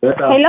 ሄሎ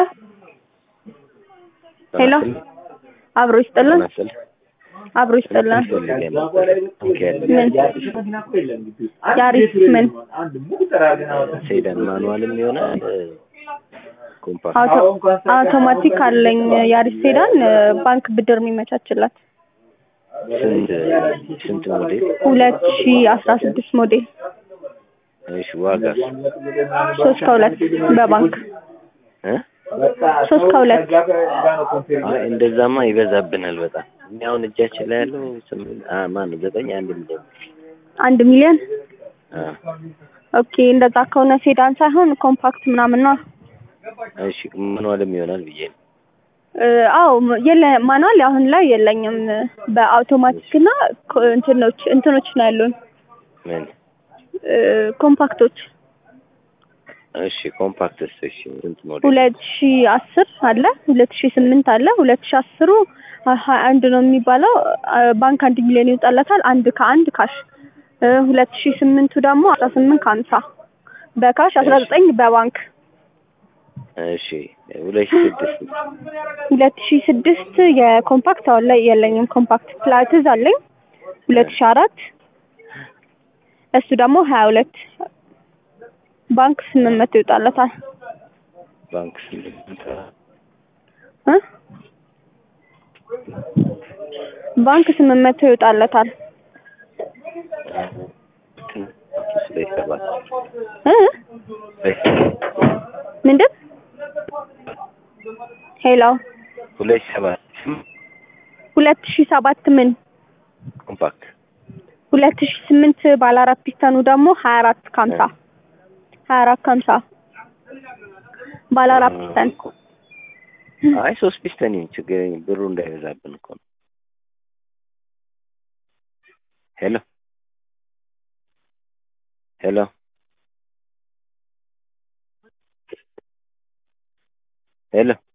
ሄሎ አብሮ ይስጥልን አብሮ ይስጥልን ምን ያሪስ ምን ሴዳን ማኑዋልም ይሆናል ኮምፓክት አውቶ- አውቶማቲክ አለኝ ያሪስ ሴዳን ባንክ ብድር የሚመቻችላት ስንት ስንት ሞዴል? ሁለት ሺ አስራ ስድስት ሞዴል እሺ ዋጋስ? ሶስት ከሁለት በባንክ እ? ሶስት ከሁለት አይ እንደዛማ ይበዛብናል በጣም። እኛ አሁን እጃችን ላይ ያለው ስምንት አ ማን ነው ዘጠኝ አንድ ሚሊዮን አንድ ሚሊዮን አ ኦኬ እንደዛ ከሆነ ሴዳን ሳይሆን ኮምፓክት ምናምን ነው እሺ ማኑዋልም ይሆናል ብዬ ነው። እ፣ አዎ የለ ማኑዋል አሁን ላይ የለኝም በአውቶማቲክ እና ኮ- እንትኖች እንትኖች ነው ያሉን ምን እ፣ ኮምፓክቶች እሺ ኮምፓክትስ እሺ ስንት ሞዴል? ሁለት ሺ አስር አለ ሁለት ሺ ስምንት አለ ሁለት ሺ አስሩ ሀያ አንድ ነው የሚባለው አ፣ ባንክ አንድ ሚሊዮን ይወጣለታል አንድ ከአንድ ካሽ እ፣ ሁለት ሺ ስምንቱ ደግሞ አስራ ስምንት ከሀምሳ በካሽ አስራ ዘጠኝ በባንክ እሺ ሁለት ሺህ ስድስት ሁለት ሺ ስድስት የኮምፓክት አሁን ላይ የለኝም ኮምፓክት ፕላትዝ አለኝ ሁለት ሺ አራት እሱ ደግሞ ሀያ ሁለት ባንክ ስምንት መቶ ይወጣለታል ባንክ ስምንት እ ባንክ ስምንት መቶ ይወጣለታል ሁለት ሰባት እ ምንድን ሄሎ ሁለት ሰባት ሁለት ሺ ሰባት ምን ኮምፓክት ሁለት ሺ ስምንት ባለ አራት ፒስተኑ ደግሞ ሀያ አራት ከሀምሳ ሀያ አራት ከሀምሳ ባለ አራት ፒስተን አይ ሶስት ፒስተን ይሁን ችግር የለም ብሩ እንዳይበዛብን እኮ ነው። ሄሎ ሄሎ ሄሎ